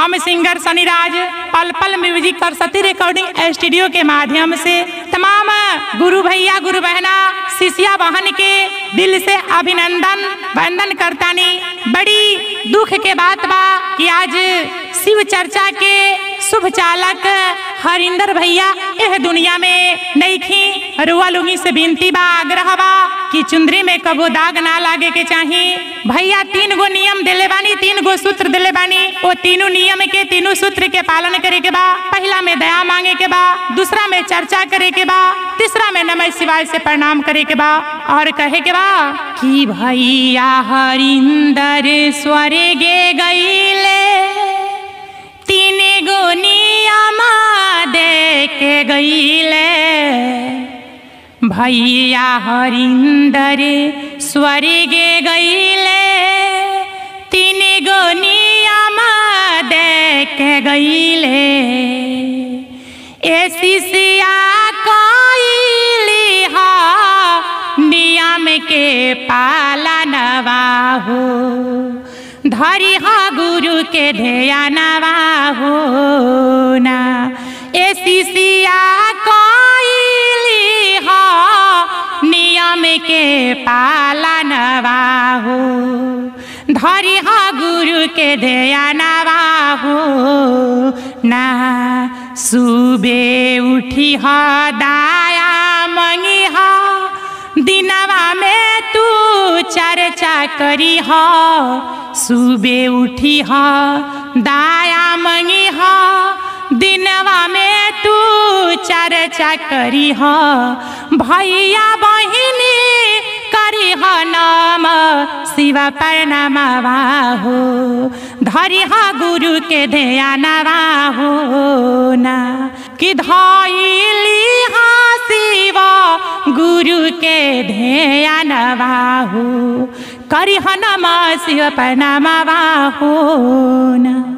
हम सिंगर सनीराज पल पल म्यूजिक सरस्वती रिकॉर्डिंग स्टूडियो के माध्यम से तमाम गुरु भैया गुरु बहना शिष्या बहन के दिल से अभिनंदन वंदन करतानी बड़ी दुख के बात बा कि आज शिव चर्चा के शुभ चालक हरिंदर भैया यह दुनिया में नईखी रुआ लुगी से विनती बा आग्रह बा कि चुंदरी में कबो दाग ना लागे के चाही भैया तीन गो नियम दिले बानी तीन गो सूत्र दिले बानी वो तीनों नियम के तीनों सूत्र के पालन करे के बा पहला में दया मांगे के बा दूसरा में चर्चा करे के बा तीसरा में नमः शिवाय से प्रणाम करे के बा और कहे के बा कि भैया हरिंदर स्वर्गे गईले तीन गो नियम दे के गईले भैया हरिंदर स्वर्गे गईले तीन गो नियम दे के गईले ए शिष्या कईली हा नियम के पालनवा हो धरी हा गुरु के ध्यानवा हो ना ए शिष्या कईली हा नियम के पालनवा हो धरी हा गुरु के ध्यानवा हो ना सुबे उठी हा दाया मंगी हा दिनवा में तू चर्चा करी हा सुबे उठी हा दाया मंगी हा दिनवा में तू चर्चा करी हा भैया बहिनी करी हा नाम शिव प्रणामवा हो धरी हा गुरु के ध्यानवा हो ना कि धैली हा शिव गुरु के ध्यानवा हो करी हा नम शिव प्रणामवा हो ना